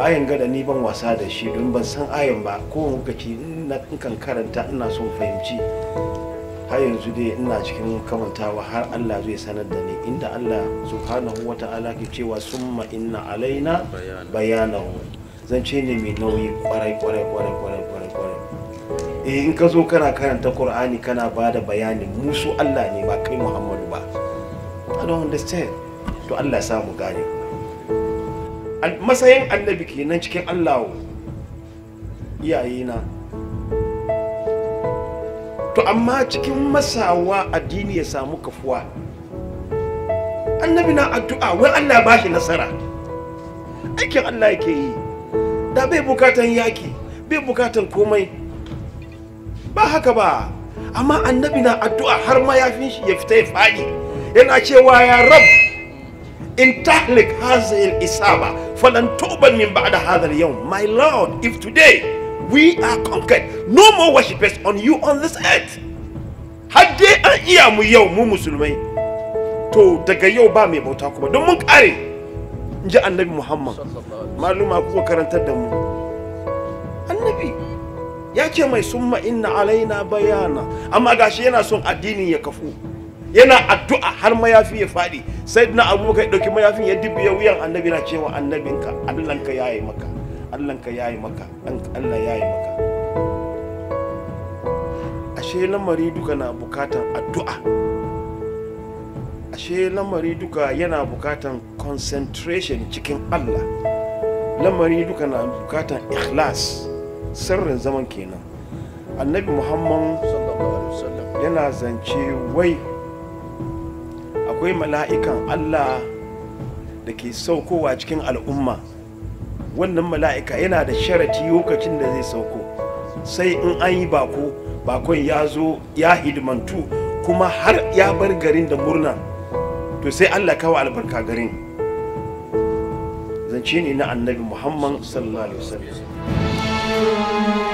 ayan gada ni ban wasa da shi don ban san ayan ba ko lokaci in kan karanta ina son fahimci har yanzu dai ina cikin kamantawa har Allah zai sanar da ni inda Allah subhanahu wa ta'ala ke cewa summa inna alaina bayanahu zance ne mai nauyi kwarai kwarai kwarai kwarai kwarai kwarai eh in ka zo kana karanta Qur'ani kana ba da bayani musu Allah ne ba kai Muhammadu ba I don't understand to Allah ya samu gane matsayin annabi kenan cikin Allah iyayena to amma cikin masawa addini ya samu kafuwa annabi na addu'a wai Allah ba shi nasara aikin Allah yake yi da bai bukatan yaki bai bukatan komai ba haka ba amma annabi na addu'a har mayafin shi ya fita ya fadi yana cewa ya rab in tahlik hazil isaba falan tuban min ba'da hadha al-yawm my lord if today we are conquered no more worshippers on you on this earth har dai an iya mu yau mu musulmai to daga yau ba mai bauta kuma don mun kare in ji annabi muhammad maluma kuka karantar da mu annabi ya ce mai summa inna alaina bayana amma gashi yana son addinin ya kafu yana addu'a har mayafi ya faɗi sai na abubakar ɗauki mayafin ya dubiya wuyan annabi na cewa annabinka allanka ya yi maka allanka ya yi maka allah ya yi maka ashe lamari duka na bukatan addu'a ashe lamari duka yana bukatan concentration cikin allah lamari duka na bukatan ikhlas sirrin zaman kenan annabi muhammad yana zance wai akwai mala'ikan allah da ke saukowa cikin al'umma wannan mala'ika yana da sharati lokacin da zai sauko sai in an yi bako bakon ya zo ya hidimantu kuma har ya bar garin da murna to sai allah kawo albarka garin zance ne na annabi muhammad sallallahu alaihi wasallam